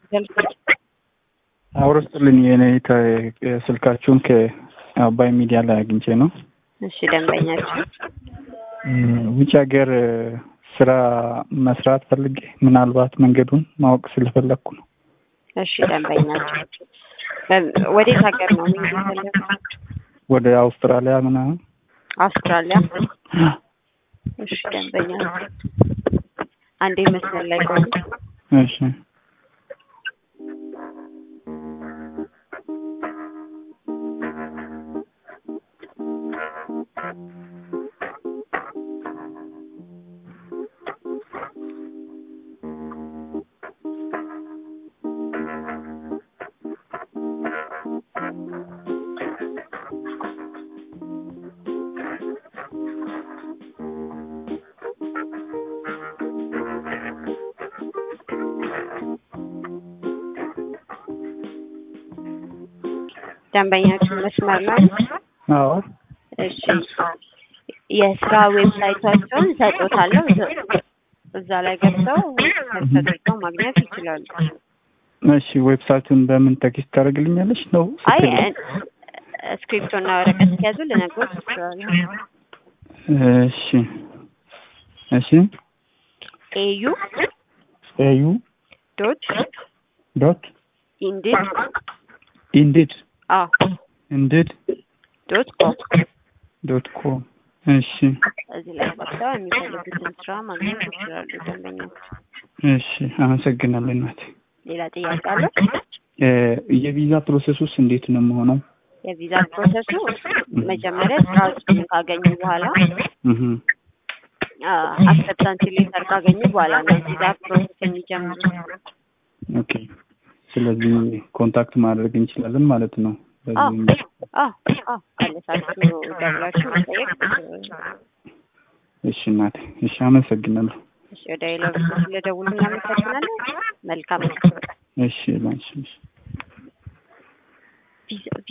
አውርስጥልኝ የኔ ስልካችሁን ከአባይ ሚዲያ ላይ አግኝቼ ነው። እሺ ደንበኛችን ውጭ ሀገር ስራ መስራት ፈልጌ ምናልባት መንገዱን ማወቅ ስለፈለግኩ ነው። እሺ ደንበኛችን ወዴት ሀገር ነው መሄድ የፈለጉት? ወደ አውስትራሊያ ምናምን። አውስትራሊያ። እሺ ደንበኛችን አንዴ መስመር ላይ ቆዩ። እሺ ደንበኛችን መስመር ላይ አዎ እሺ የስራ ዌብሳይታቸውን ሰጦታለሁ እዛ ላይ ገብተው ተጠቅመው ማግኘት ይችላሉ። እሺ ዌብሳይቱን በምን ቴክስት ታደርግልኛለች ነው? አይ ስክሪፕቶ እና ወረቀት ሲያዙ ልነግሮት ይችላሉ። እሺ እሺ ኤዩ ኤዩ ዶት ዶት ኢንዲድ ኢንዲድ አዎ ኢንዲድ ዶት ኮም ዶት ኮም እሺ እዚህ ላይ ገብተው የሚፈልጉትን ስራ ማግኘት ይችላሉ። ደንበኞች እሺ አመሰግናለሁ እናቴ። ሌላ ጥያቄ አለ? የቪዛ ፕሮሰሱስ እንዴት ነው የምሆነው? የቪዛ ፕሮሰሱ መጀመሪያ ስራዎችን ካገኙ በኋላ አክሰፕታንስ ሌተር ካገኙ በኋላ ነው ቪዛ ፕሮሰስ የሚጀምሩት። ኦኬ ስለዚህ ኮንታክት ማድረግ እንችላለን ማለት ነው። አዎ በዚህ አዎ አዎ አለሳችሁ ደውላችሁ መጠየቅ እሺ እናቴ እሺ አመሰግናለሁ። እሺ ወደ ሌላ ስለደውሉ እናመሰግናለን። መልካም እሺ ላንቺ እሺ